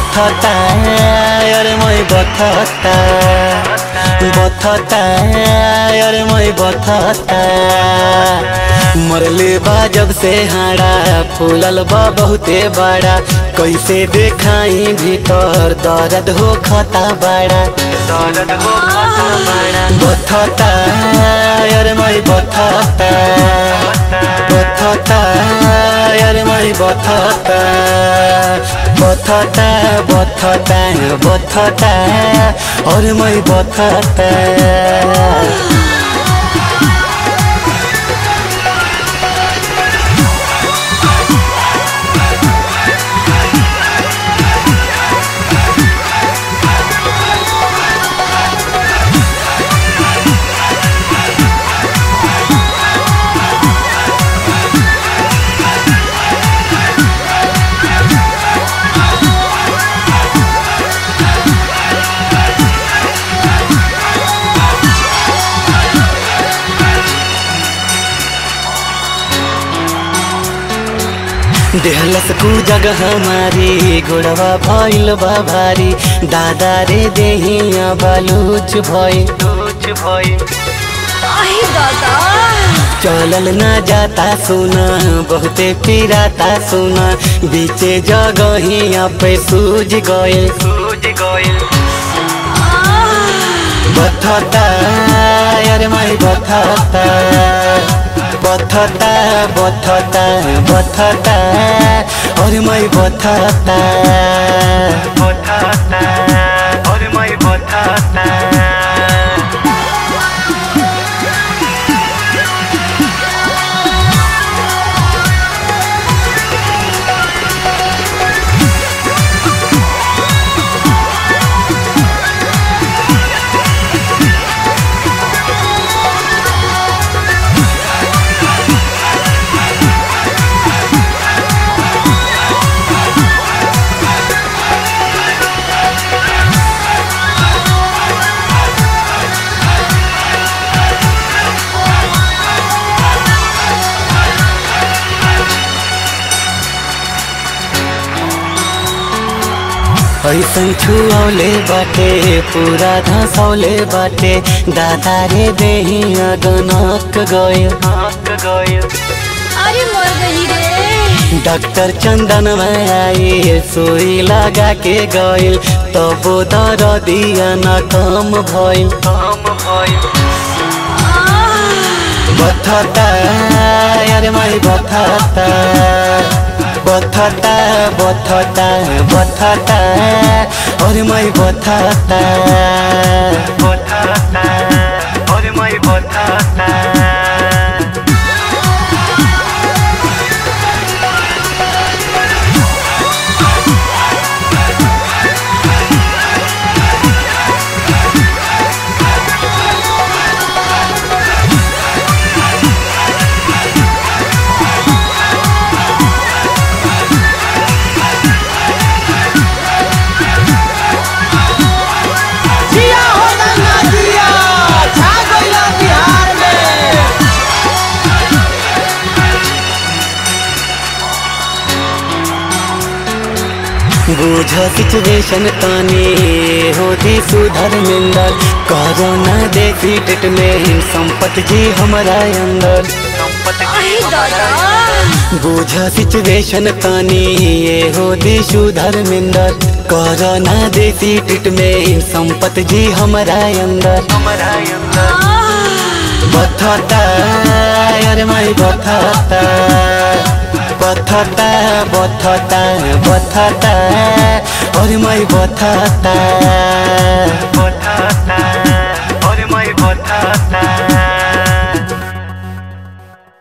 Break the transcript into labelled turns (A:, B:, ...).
A: बथता अरे मैं बथता बथता अरे मैं बथता मरले बा जब से हाड़ा फूलल बा बहुते बड़ा कैसे देखाई भीतर दर्द हो खता बड़ा दर्द हो खता बड़ा बथता अरे मैं बथता बथता अरे मैं बथता बथता बथता बथता और मैं बथता देहलस कु जगह हमारी गोड़वा भइल बा भारी दादा रे देहिया बालूच भइल
B: आहे दादा
A: चलल ना जाता सुना बहुते पिराता सुना बीचे जगहिया पे सूझ गइल सूझ गइल बथता अरे माई बथता बथता बथता बथता और मैं बथता बथता और मैं बथता ऐसन छुऔले बाटे पूरा धसौले बाटे दादा रे देहिया गनक गयो गयो
B: अरे मर गई रे
A: डॉक्टर चंदन में आई सुई लगा के गइल तबो दर दिया न कम भइल कम भइल बथता अरे माई बथता बथता बथता बथता और मैं बथता बथता और मैं बथता
C: जिया हो गंगा जिया छा गइला बिहार में
A: बुझ सिचुएशन तानी होती सुधर मिंदर कोरोना देखी ट्रीटमेंट संपत जी हमारा अंदर
B: आहे दादा
A: बुझ सिचुएशन तानी ये होती सुधर मिंदर कोरोना देखी ट्रीटमेंट संपत जी हमारा अंदर हमारा अंदर बथता अरे माई बथता बथता बथता बथता और मैं बथता बथता और मैं बथता